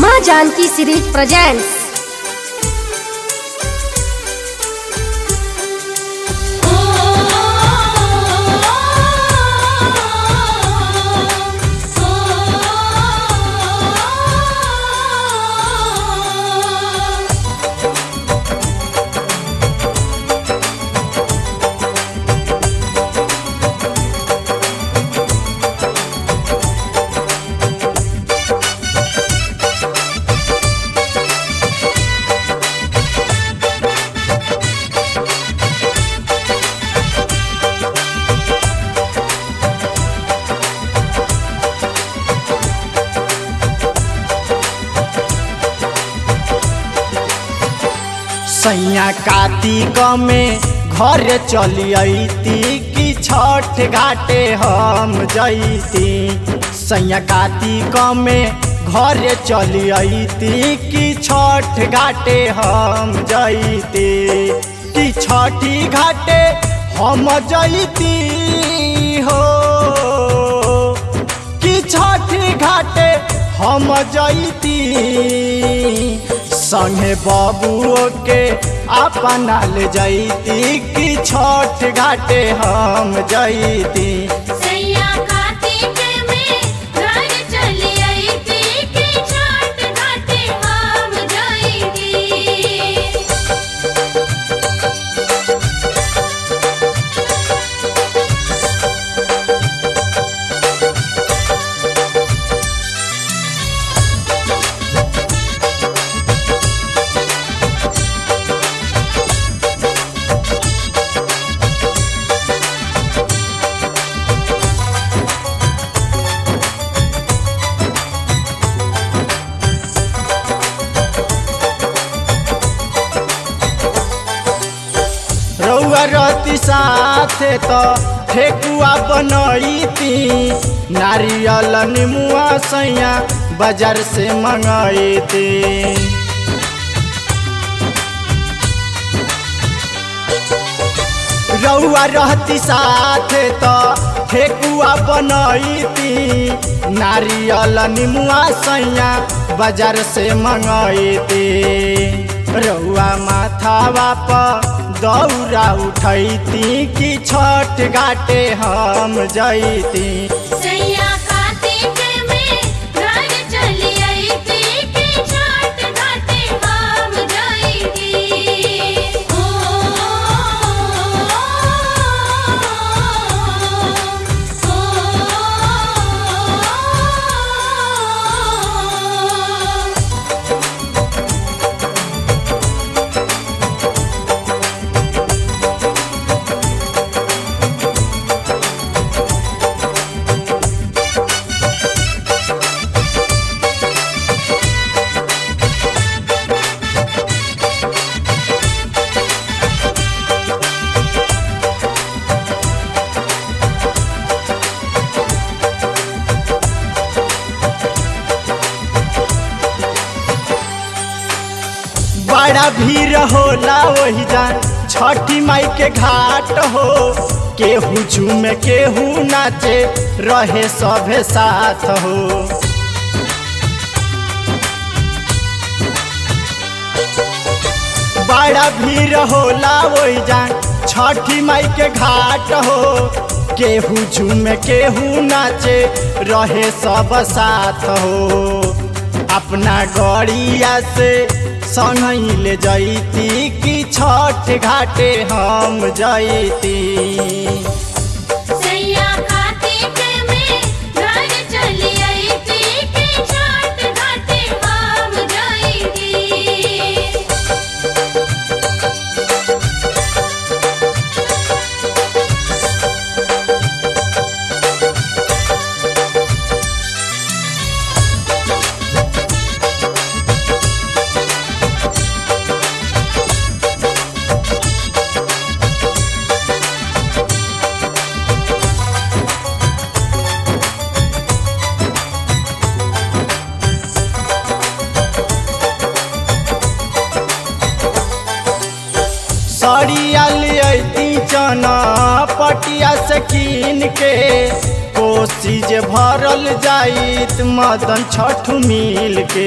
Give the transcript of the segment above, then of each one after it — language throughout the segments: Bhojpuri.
माँ जानकी सीरीज प्रेजेंट्स सैया कार्तिक में घर चली अती कि छठ घाटे हम जैती सैया कार्तिक में घर चली अती कि छठ घाटे हम जैती कि छठी घाटे हम जैती हो कि छठी घाटे हम जैती संगे बबुओ के अपना ले जैती कि छठ घाटे हम जैती सैया कार्तिक में घर चली आई थी कि छठ घाटे हम जाएंगे रउआ रती साथे तो ठेकुआ बनैती नारियल निमुआ सैया बाजार से मंगैती रउआ रहती साथे तो ठेकुआ बनैती नारियल निमुआ सैया बाजार से मंगैती रउआ माथावा पर दौरा उठैती कि छठ घाटे हम जैती सैया कार्तिक में घर चली आई थी कि छठ घाटे हम जाएंगे ओ ओ बड़ा भीड़ होला वही जान छठी माई के घाट हो केहू झूमे केहू नाचे रहे सभे साथ हो बड़ा भीड़ होला वही जान छठी माई के घाट हो केहू झूमे केहू नाचे रहे सब साथ हो अपना गड़िया से संग ले जैती कि छठ घाटे हम जैती सैया कार्तिक में घर चली आई थी कि छठ घाटे हम जाएंगे सड़िया ले अती चना पट पटिया से कीन के कोसी जे भरल जाइत मदन छठ मिल के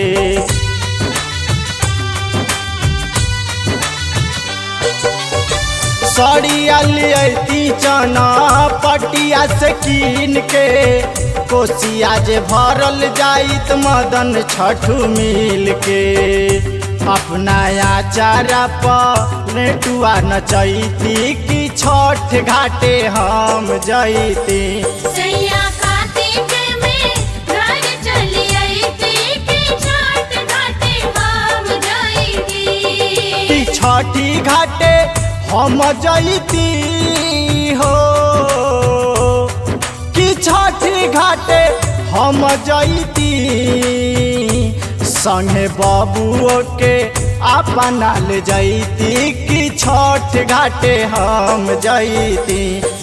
सड़िया लियती चना पटिया से कीन के कोसिया जे भरल जाइत मदन छठ मिल के अपना आचारा पर नेटुआ नचैती कि छठ घाटे हम जैती सैया कार्तिक में घर चली अइती कि छठ घाटे हम जइती कि छठी घाटे हम जैती हो कि छठी घाटे हम जैती संगे बबुओ के अपना ले जैती कि छठ घाटे हम जैती